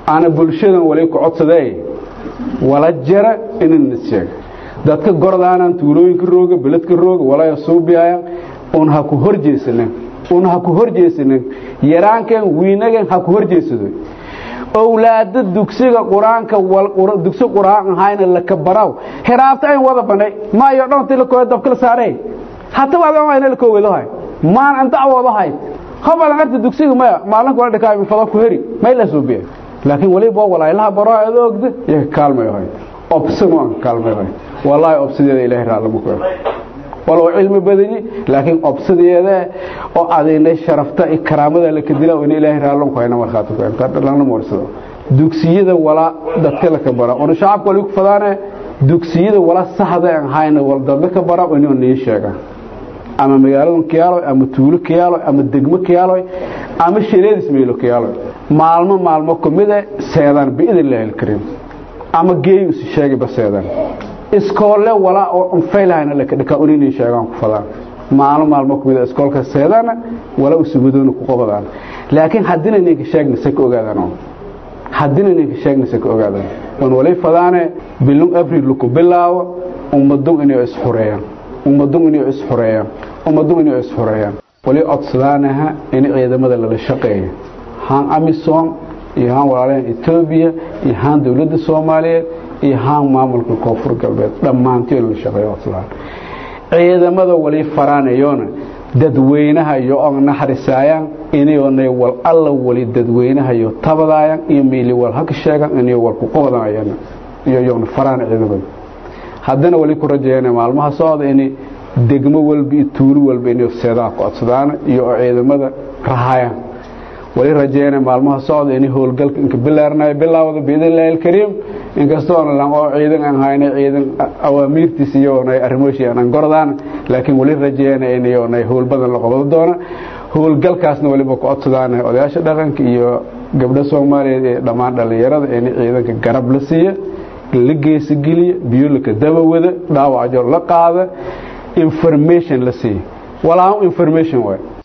ana bulshadan wali ku codsadee wala jara inana sheega dadka gordaanaan tuulooyinka rooga beledka rooga walaa suubiyayan un ha ku horjeesanin un ha ku horjeesanin yaraankan wiinagan ha ku horjeesado owlaada dugsiga qur-aanka dugsi qur-aan ahayna laka baraw hiraabta ayn wada banay maayo dhanti la kooyo dabkala saarey hata wada ayna la koowadahay maan an dacwoodahay hobadan arta dugsiga maya maalinka wala dhakaa fada ku heri may la suubiya laakiin waliba walaahilaha baro aad ogda iyo kaalmay hoy obsimo kaalmay hoy wallahi obsideeda ilaahay raallama ku walow cilmi badani laakiin obsideeda oo adeynay sharafta iyo karaamada la kadila in ilaahay raallan ku hayna markhaati ku inta dhalana moorsado dugsiyada wala dadka la ka bara oo shacabka wali ku fadaane dugsiyada wala saxda aan hayna wal dadka ka bara inuu nii sheega ama magaalada kiyaalo ama tuulo kiyaalo ama degmo kiyaalo ama shireedis meelo kiyaalo maalmo maalmo kumida seedaan biidin karim ama geeyu si sheegay baseedan iskoole wala oo faylahayna la kadhika unini sheegaan ku fadaan maalmo maalmo kumida iskoolka seedana wala usugudoona ku qabadaan laakiin haddina ninka sheegna se ka ogaadaan haddina ninka sheegna se ka ogaadaan wan wali fadaane bilum abril ku bilaawo ummadun inay isxureeyaan ummadun inay isxureeyaan ummadun inay isxureeyaan wali codsadaanaha in ciidamada lala shaqeeyo haan amisom iyo haan walaalyahan etoobiya iyo haan dowladda soomaaliyeed iyo haan maamulka koonfur galbeed dhammaantii lala shaqeeyo codsadaan ciidamada wali faraanayoona dadweynaha iyo og naxarisaayaan inayoonay wal alla wali dadweynaha iyo tabadaayaan iyo miili wal haka sheegan inayo wal ku qabadayaan iyo yoona faraan ciidamada haddana wali ku rajeeyana maalmaha socda in degmo walba iyo tuulo walba inay seedaha ku codsadaan iyo oo ciidamada rahayaan wali rajeeyana maalmaha socda in howlgalka inka bilaarnayo bilaawada biidnillahi alkariim inkastoona lan oo ciidan aan hayna ciidan awaamiirtiis iyo nay arrimoshii aan gordaan laakiin wali rajeeyana in nay howl badan la qabado doona howlgalkaasna waliba ku codsadaan odayaasha dhaqanka iyo gabdho Soomaaliyeed ee dhammaan dhalinyarada in ciidanka garab la siiyo la geesigeliyo biyo la daba wada dhaawac la qaada information la siiyo walaa information way